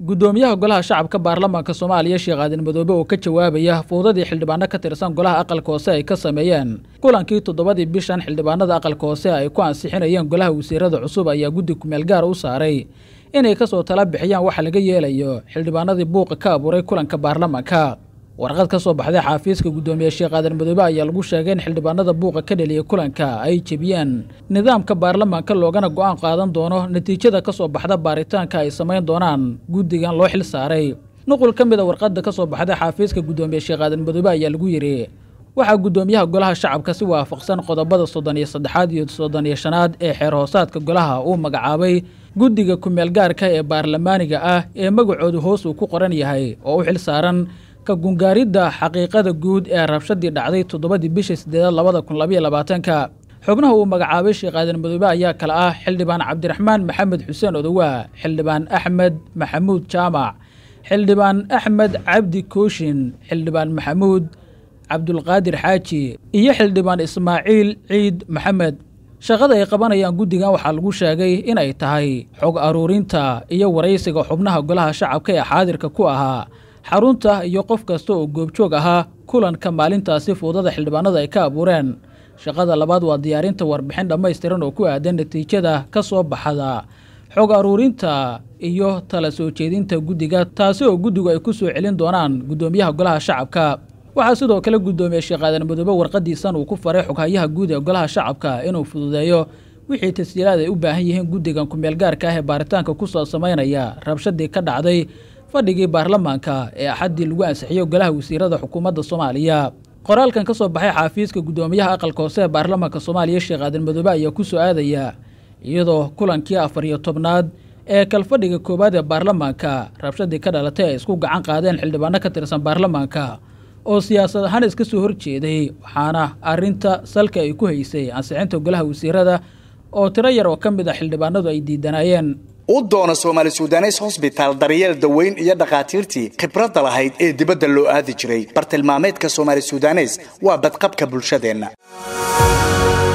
guddoomiyaha golaha shacabka baarlamaanka soomaaliya sheekh aadan madoobe oo ka jawaabaya fowdadii xildhibaano ka tirsan golaha aqalka hoose ay ka sameeyeen kulankii toddobadii bishan xildhibaanada aqalka hoose ay ku ansixinayeen golaha wasiirada cusub ayaa guddi kumeel gaar u saaray inay kasoo tala bixiyaan waxa laga yeelayo xildhibaanadii buuqa ka abuuray kulanka baarlamaanka warqad ka soo baxday xaafiiska guddoomiye sheekh aadan madoobe ayaa lagu sheegay in xildhibaanada buuqa ka dheliyay kulanka ay jebiyeen nidaamka baarlamaanka loogana go-aan qaadan doono natiijada ka soo baxda baaritaanka ay samayn doonaan guddigan loo xil saaray nuqul ka mid a warqadda ka soo baxday xaafiiska guddoomiye sheekh aadan madoobe ayaa lagu yidhi waxaa guddoomiyaha golaha shacabka si waafaqsan qodobada soddon iyo saddexaad iyo soddon iyo shanaad ee xeer hoosaadka golaha uu magacaabay guddiga kumeel gaarka ee baarlamaaniga ah ee magacoodu hoos uu ku qoran yahay oo u xil saaran ka gungaaridda xaqiiqada guud ee rabshadii dhacday toddobadii bishii sideedaad labada kun labaiyo labaatanka xubnaha uu magacaabay sheekh aadan madoobe ayaa kale ah xildhibaan cabdiraxmaan maxamed xuseen odowaa xildhibaan axmed maxamuud jaamac xildhibaan axmed cabdi kooshin xildhibaan maxamuud cabdulqaadir xaaji iyo xildhibaan ismaaciil ciid maxamed shaqada ay qabanayaan guddigan waxaa lagu sheegay in ay tahay xog aruurinta iyo waraysiga xubnaha golaha shacabka ee xaadirka ku ahaa xarunta iyo qof kasta oo goobjoog ahaa kulanka maalintaasi fuudada xildhibaanada ay ka abuureen shaqada labaad waa diyaarinta warbixin dhammaystiran oo ku aadan natiijada ka soo baxda xog aruurinta iyo tala soo jeedinta guddiga taasi oo guddigu ay ku soo celin doonaan guddoomiyaha golaha shacabka waxaa sidoo kale guddoomiye sheekh aadan madoobe warqadiisan uu ku faray xoghayaha guud ee golaha shacabka inuu fududeeyo wixii tasjiilaad ay u baahan yihiin guddigan kumeel gaarka ah ee baaritaanka kusoo samaynaya rabshadii ka dhacday fadhigii baarlamaanka ee axaddii lagu ansixiyo golaha wasiirada xukuumadda soomaaliya qoraalkan ka soo baxay xaafiiska guddoomiyaha aqalka hoose ee baarlamaanka soomaaliya sheekh aadan madoobe ayaa ku soo aadaya iyadoo kulankii afar iyo tobnaad ee kalfadhiga koowaad ee baarlamaanka rabshadii ka dhalatay ay isku gacan qaadeen xildhibaano ka tirsan baarlamaanka oo siyaasad ahaan iska soo horjeeday waxaana arrinta salka ay ku haysay ansixinta golaha wasiirada oo tiro yar oo ka mid ah xildhibaanadu ay diidanaayeen u doona soomaali sudanes hosbitaal daryeel daweyn iyo dhakhaatiirtii khibradda lahayd ee dibadda loo aadi jiray bartilmaameedka soomaali sudanes waa badqabka bulshadeenna